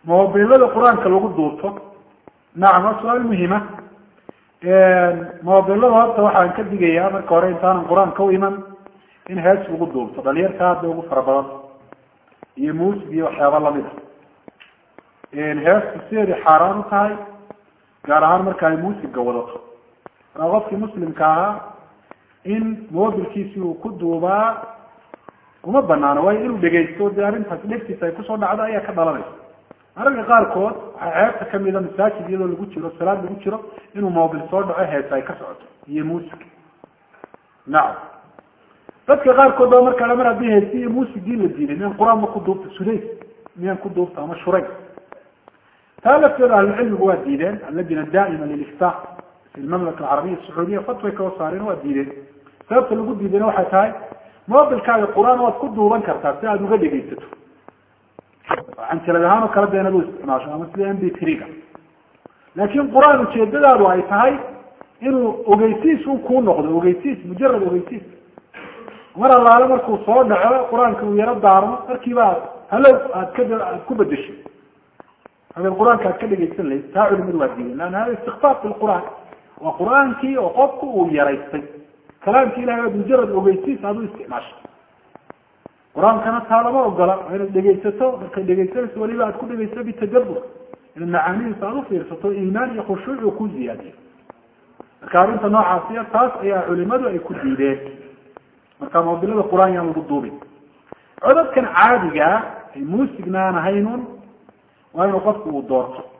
mobilada qur-aanka lagu duubto nacam waa su-aal muhima mobilada horta waxaan ka digayaa marka hore intaanan qur-aanka u iman in hees lagu duubto dhalinyarta hadda ugu fara badan iyo muusig iyo waxyaaba lamid a heestu sideeday xaaraan u tahay gaar ahaan marka ay muusiga wadato markaa qofkii muslimka ahaa in mobilkiisi uu ku duubaa uma banaano waayo inuu dhegaysto dee arrintaas dhegtiisa ay kusoo dhacdo ayaa ka dhalanaysa mararka qaarkood waxaa ceebta kamida masaajid iyadoo lagu jiro salaad lagu jiro inuu mobil soo dhaco heesa ay ka socoto iyo muusig nacam dadka qaarkood baa markaa mar haddii heesi iyo muusigii la diiday miyaan qur-aan ma ku duubta sudays miyaan ku duubta ama shuray taa lafteeda ahlucilmigu waa diideen allajina daa'ima lilifta fi lmamlaka alcarabiya sacuudiya fatway kao saareen waa diideen sababta lagu diidayna waxay tahay mobilkaaga qur-aan waad ku duuban kartaa si aada uga dhegaysato canjalad ahaan oo kale deen adu isticmaasho ama sida m b tree-ga laakin qur-aan ujeedadaadu ay tahay inuu ogeysiis un kuu noqdo ogeysiis mujarad ogeysiis mar allaale markuu soo dhaco qur-aanka uu yaro daarmo markiiba halow aad ka aad ku bedesho habeen qur-aanka aad ka dhegaysan lahayd taa culimadu waa diidan leanna hada istikfaaf fi lqur'aan waa qur-aankii oo qofku uu yaraystay kalaamki ilahay aad mujarad ogeysiis aad u isticmaashay qur-aankana taa lama ogola waa inaad dhegaysato markay dhegaysanayso waliba aad ku dhegaysato bitadabur inaad macaanidiisa aad ufiirsato iimaan iyo khushuuc uu ku ziyaadiyo marka arrinta noocaasiya taas ayaa culimadu ay ku diideen marka mobilada qur-aan yaan lagu duubin codadkan caadigaa ay muusigna aan ahaynun waa inuu qofku uu doorto